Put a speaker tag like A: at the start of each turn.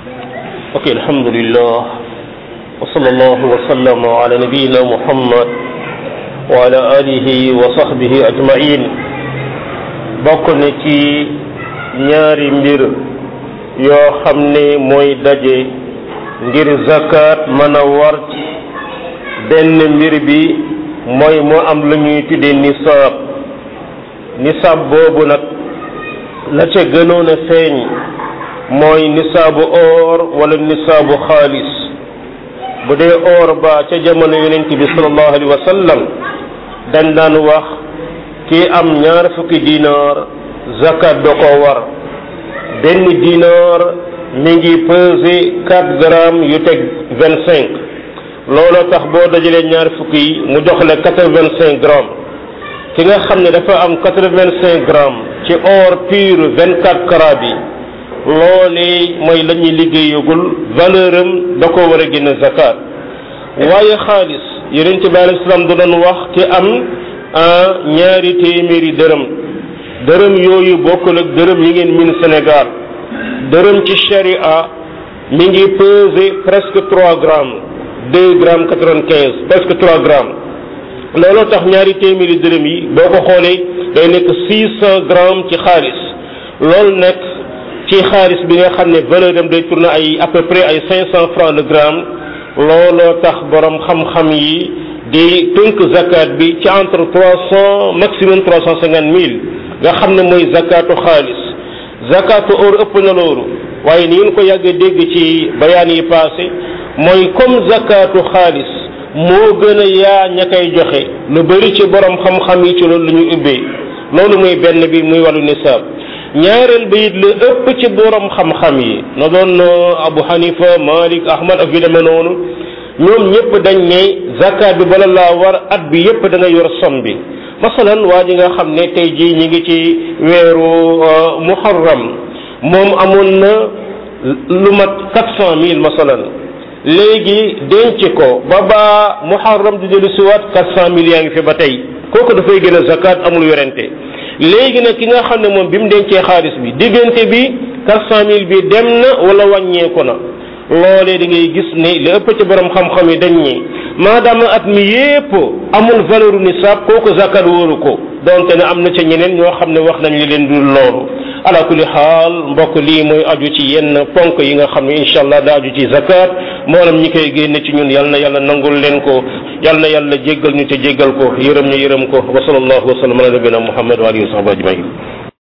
A: ok alhamdulillah wa sallallahu wa sallama ala nabiyina muhammad wa ala alihi wa sahbihi ajmain bokk na ci ñaari mbir yoo xam ne mooy daje ngir zakat mën a war ci benn mbir bi mooy moo am lu ñuy tuddee nisaab nisaab boobu nag la ca gënoon a feeñ mooy nisaabu or wala nisaabu xaalis bu dee or ba ca jamono yonent bi sallallahu alayhi wa sallam dañ daan wax kii am ñaar fukki dinaar zakat da ko war benn dinaar mi ngi pesé quatre grammes yu teg vingt cinq looloo tax boo dajalee ñaar fukki yi mu jox la quatre vingt cinq grammes ki nga xam ne dafa am quatre vingt cinq grammes ci or pur vingt quatre carats bi loolee mooy la ñuy liggéeyagul valeur am da ko war a génne zakat waaye xaalis yonent bi alayhi salaam da doon wax ki am ñaari téeméeri dërëm dërëm yooyu bokkul ak dërëm yi ngeen min Sénégal dërëm ci sharia mi ngi peser presque trois grammes deux grammes quatre-vingt-quinze presque trois grammes looloo tax ñaari téeméeri dërëm yi boo ko xoolee day nekk six cent grammes ci xaalis loolu nekk ci xaalis bi nga xam ne valeur am day tourner ay à peu près ay cinq cent francs le gramme looloo tax borom xam-xam yi di tënk zakat bi ci entre trois cent maximum trois cent cinquante mille nga xam ne mooy zakatu xaalis zakatu or ëpp na loolu waaye ni ngeen ko yàgg dégg ci bayaan yi passé mooy comme zakatu xaalis moo gën a yaa ña koy joxe lu bari ci borom xam-xam yi ci loolu la ñu ubbee loolu muy benn bi muy wàllu nisaab ñaareel ba it la ëpp ci borom xam-xam yi na doon Abu Hanifa Malik Ahmad ak yu demee noonu ñoom ñëpp dañ ne zakat bi bala laa war at bi yëpp da nga yor som bi masalan waa ji nga xam ne tey jii ñi ngi ci weeru muharram moom amoon na lu mat quatre cent mille masalan léegi denc ko ba baa muharram di dellu siwaat quatre cent mille yaa ngi fi ba tey kooku dafay gën a zakat amul yorente léegi nag ki nga xam ne moom bi mu dencee xaalis bi diggante bi quatre cent mille bi dem na wala wàññeeku na loolee da ngay gis ne li ëpp ci borom xam-xam yi dañ ñi maadaama at mi yépp amul valeur nisaab kooku zakat wóoru ko donte ne am na ca ñeneen ñoo xam ne wax nañ li leen dul loolu ala kulli xaal mbokk lii mooy aju ci yenn ponk yi nga xam ne incha allah daa aju ci zakat moolam ñi koy génne ci ñun yal na yàlla nangul leen ko yal na yàlla jéggal ñu te jéggal ko yërëm ñu yërëm ko wa sallallahu wa sallam ala nabina muhammad wa alihi wa sahbihi ajmain